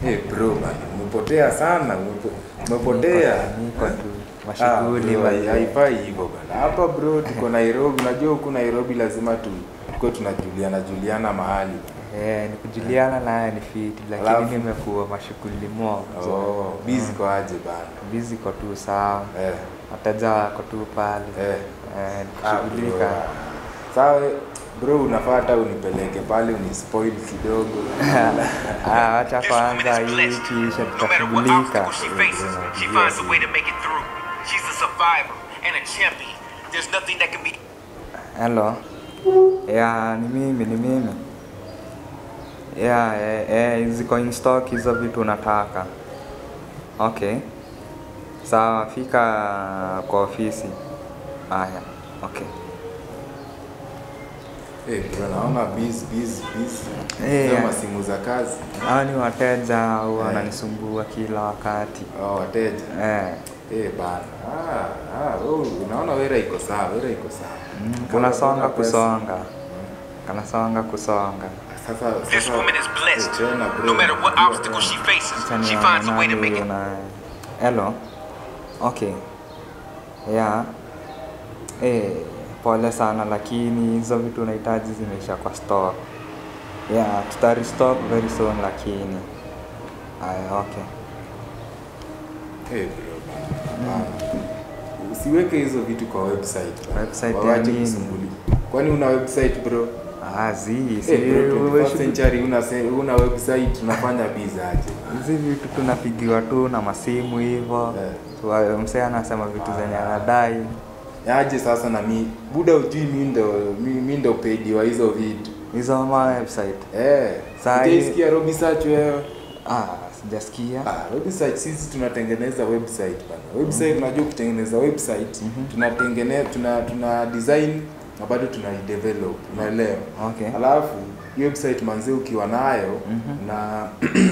Hey bro bana, umepotea sana, umepo- umepotea. Niko tu Ah, mashughuli bro, mazee. haifai hivyo bana. Hapa bro tuko Nairobi, unajua huku Nairobi lazima tu tuko tunajuliana juliana mahali. Eh, ni kujuliana naye ni fiti lakini Alafu- nimekuwa mashughuli mo. Oh, busy kwa aje bana. Busy kwa tu sawa. Eh, Wateja wako tu pale. eh. Eh, ni Ah, kushughulika. bro. Sawa bro, unafaa hata unipeleke pale unispoil kidogo. Ah, wacha kwanza hii ikiisha No matter what tutashughulika. obstacle she faces, she finds a way to make it through. She's a survivor and a champion. There's nothing that can be Hello. Ya, ni mimi, ni mimi. Ya, eh, eh, ziko in stock hizo vitu unataka. Okay. Sawa, fika kwa ofisi. Haya, okay. Eh, bro, naona busy busy busy. Eh, Hizo yeah. masimu za kazi. Hao ni wateja au Eh. wananisumbua kila wakati. Oh, wateja. Eh. Eh, bana. Ah, ah, wewe unaona wera iko sawa, wera iko sawa. Mm, Kama kunasonga kuna pesa- kusonga. Kanasonga kusonga. Sasa This sasa- woman is blessed. Eh, tena, bro, No matter what unajua obstacle she tena. faces, Acha she nione finds a way to nani make it. una... Hello. Okay. Yeah. Eh, pole sana lakini hizo vitu unahitaji zimeisha kwa stock. Yeah, tuta restock very soon lakini. Aya, okay. Eh, bro, bana. Bana. Usiweke hizo vitu kwa website. bana. Website ya Wawache nini? kusumbuli. Kwani una website bro? Ah, zi, si Eh, bro, 21st wewe shughuli- century una se- una website unafanya biza aje? hizi vitu tunapigiwa tu na masimu hivyo. Eh. So, msee anasema vitu zenye anadai. Aje sasa na mi buda ujui mi ndo mi, mi ndo pedi wa hizo vitu. Hizo ma website. Eh, Saa hii- sikia Robi Search wewe. Ah, sijasikia. Ah, website sisi tunatengeneza website bana. Website unajua kutengeneza website tunatengeneza tuna tuna design na bado tuna develop, unaelewa? Okay. Alafu hiyo website manzi ukiwa nayo Mhm. na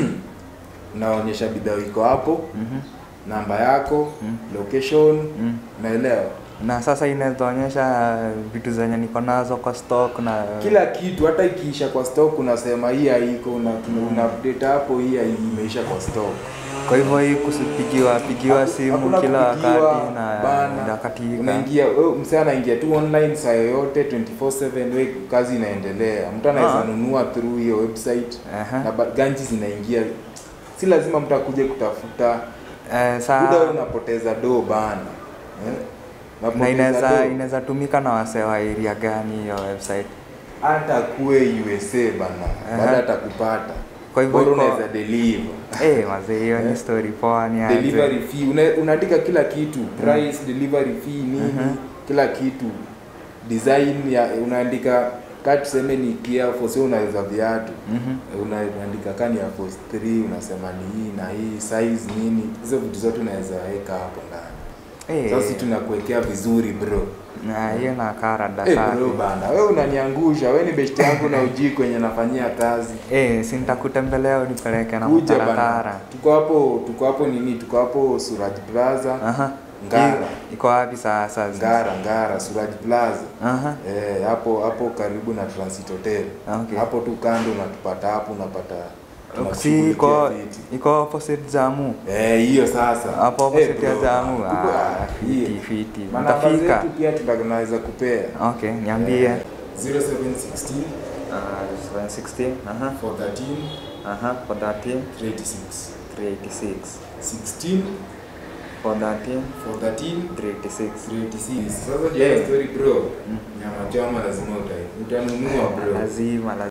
unaonyesha bidhaa iko hapo, Mhm. namba yako, Mhm. location, Mm. unaelewa? na sasa inawezaonyesha vitu zenye niko nazo kwa stock na Kila kitu hata ikiisha kwa stock unasema hii haiko, una, una update hapo hii hai- imeisha kwa stock. kwa hivyo hii kusipigiwa pigiwa Haku- simu hakuna kila kupigiwa, wakati na bana. nakatika unaingia wewe msee anaingia tu online saa yoyote 24/7 we kazi inaendelea mtu anaweza Ah. nunua through hiyo website Aha. na ba- ganji zinaingia si lazima mtu akuje kutafuta eh, muda saa wewe unapoteza do bana eh? na Unapoteza inaweza do. inaweza tumika na wasee wa area gani hiyo website hata kuwe USA bana Aha. baada atakupata Kwa hivyo Bora iko- unaweza deliver eh mazee hiyo ni Eh. story poa ni delivery aje fee una, unaandika kila kitu price delivery fee nini Mhm. kila kitu design ya unaandika ka tuseme ni Kia Force wewe unaweza viatu Mhm. una- unaandika kani ya Force 3 unasema ni hii na hii size nini hizo vitu zote unaweza weka hapo ndani eh sasa sisi tunakuwekea vizuri bro na hiyo na karada Eh safi bro bana wewe unaniangusha wewe ni best yangu na ujui kwenye nafanyia kazi eh si nitakutembelea unipeleke na kuja bana mtaratara tuko hapo tuko hapo nini tuko hapo Suraj Plaza aha Ngara. Hii- iko wapi sasa Ngara Ngara Suraj Plaza aha Eh, hapo hapo karibu na Transit Hotel. Okay. Hapo tu kando unatupata hapo unapata si tunakushughulikia iko fiti. iko opposite jamu Eh, hiyo sasa. hapo Eh, opposite ya bro, jamu tuko- ah, hii. fiti fiti Manamba mtafika zetu pia tunaweza kupea. okay niambie Eh, 0716 Ah, 716 aha 413 aha for 13 386. 386 16 for 13 413 386 386. Sasa je, story bro. Nyama choma lazima utai. Utanunua bro. lazima lazima